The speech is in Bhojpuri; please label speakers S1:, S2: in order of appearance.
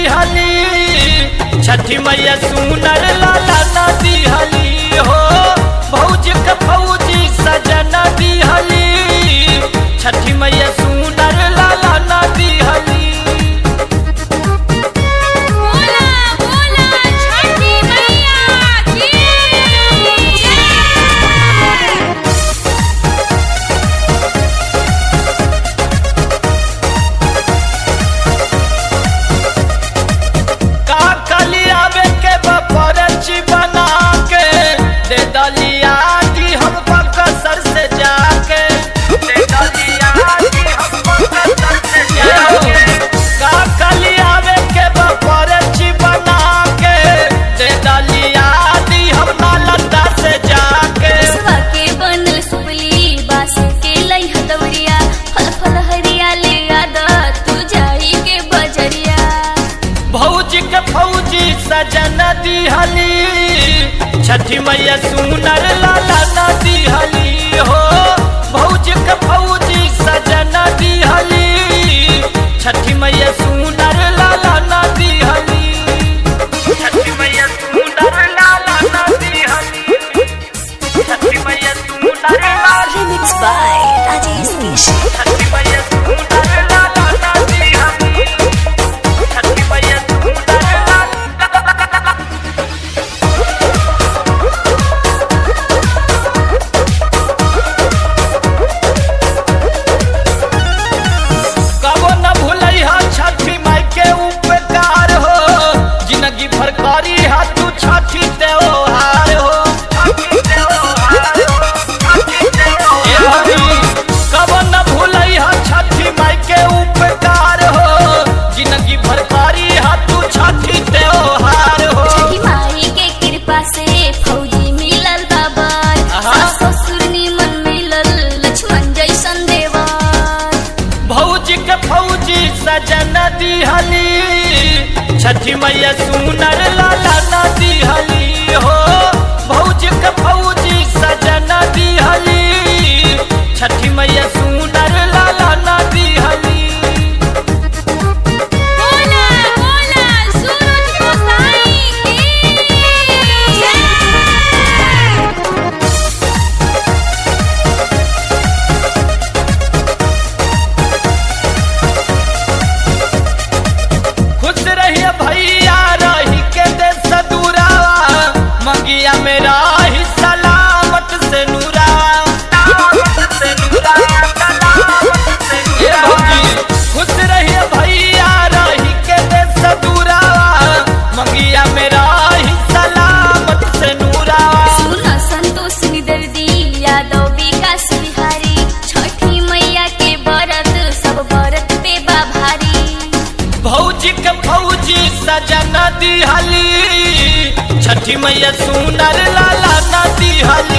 S1: दिहली छठी मैया सुनर लाला न दिहली हो भौज के फौजी सजन दिहली छठी मैया सुनर लाला न दिहली
S2: बोला बोला छठी मैया की जय
S1: का कली आवे के बपरची बना के दे दलिया की हम बकसर से जाके दे दलिया की हम बकसर से जाके का कली आवे के बपरची बना के दे दलिया दी हम नालंदा से जाके
S2: बसवा के बनल सुपली बास के लई हदवरिया फल फल हरिया ले आदा तू जाई के बजरिया
S1: भौजी के फौजी सजन दिहली छठी मैया सुनर लाला न दिहली हो भौजी के फौजी सजन दिहली छठी मैया सुनर लाला न दिहली छठी मैया सुनर लाला न दिहली छठी मैया सुनर लाला
S2: Remix by Rajesh Rishi.
S1: छठी मैया सुनर लाला न दिहली छठी मैया सुनर लाला कबो न भूलई हा छठी माई के उपकार हो जिंदगी भर करी हा तू छठी त्योहार हो ए हरी, कबो न भूलई हा छठी माई के उपकार हो जिंदगी भर करी हा तू छठी त्योहार हो
S2: छठी माई के कृपा से फौजी मिलल बाबर
S1: आहा।
S2: सास ससुर निमन मिलल लक्ष्मण जैसन देवर
S1: भौजी के फौजी सजन दिहली छठी मैया सुनर लाला न दिहली हो भौजी के फौजी सजन दिहली छठी मैया सुनर लाला न दिहली
S2: बोला बोला सूरज गोसाई की जय
S1: खुश रहिए भैया रही के देश दूरावा मंगिया मेरा ही सलामत से नूरा ए भौजी, खुश रहिए भैया रही के देश दूरावा मंगिया मेरा ही सलामत से नूरावा
S2: सुन संतोष निदर्दी यादव विकास बिहारी छठी मैया के व्रत सब व्रत पे बा भारी
S1: भौजी के फौजी सजन दिहली छठी मैया सुनर लाला न दिहली